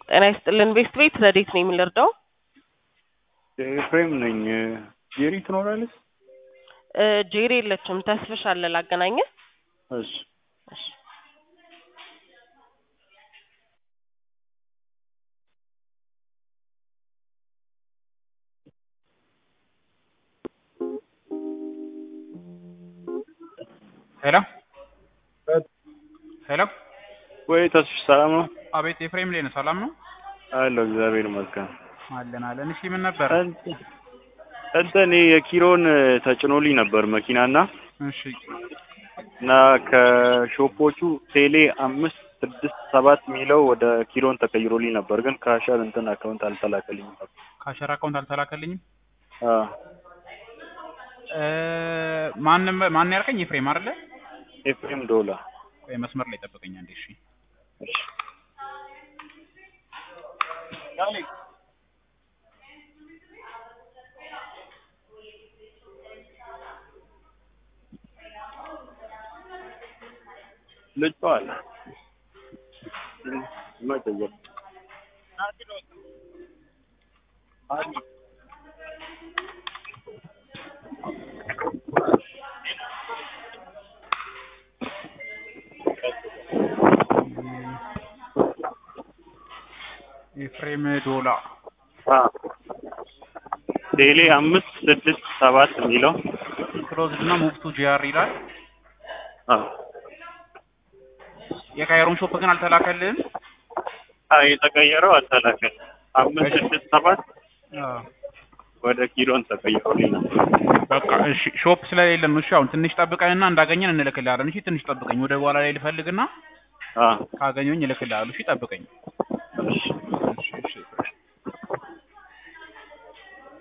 ጤና ይስጥልን ቤስት ቤት ረዴት ነው የምንረዳው? ኤፍሬም ነኝ። ጄሪ ትኖራለች? እ ጄሪ የለችም። ተስፍሽ አለ ላገናኘህ። እሺ እሺ ሄሎ ሄሎ፣ ወይ ተስፍሽ ሰላም ነው? አቤት ኤፍሬም ላይ ነው። ሰላም ነው አለሁ እግዚአብሔር ይመስገን። አለን አለን። እሺ ምን ነበር? እንትን እንትን እኔ የኪሮን ተጭኖልኝ ነበር መኪናና እሺ እና ከሾፖቹ ቴሌ አምስት ስድስት ሰባት የሚለው ወደ ኪሮን ተቀይሮልኝ ነበር፣ ግን ከአሻር እንትን አካውንት አልተላከልኝም ነበር። ካሸር አካውንት አልተላከልኝም። አዎ እ ማንም ማን ያልከኝ? ኤፍሬም አይደለ? ኤፍሬም ዶላ። ቆይ መስመር ላይ ጠብቀኝ አንዴ። እሺ እሺ ልጅ አለ መጠየቅ ኤፍሬም ዶላ ቴሌ አምስት ስድስት ሰባት የሚለው ክሎዝድ እና ሙቭ ቱ ጂአር ይላል። አዎ የካይሮን ሾፕ ግን አልተላከልህም። አዎ የተቀየረው አልተላከል አምስት ስድስት ሰባት አዎ ወደ ኪሮን ተቀይሮልኝ ነበር። በቃ እሺ፣ ሾፕ ስለሌለን ነው። እሺ አሁን ትንሽ ጠብቀንና እንዳገኘን እንልክልሃለን። እሺ ትንሽ ጠብቀኝ፣ ወደ በኋላ ላይ ልፈልግና አዎ ካገኘሁኝ እልክልሃለሁ። እሺ ጠብቀኝ።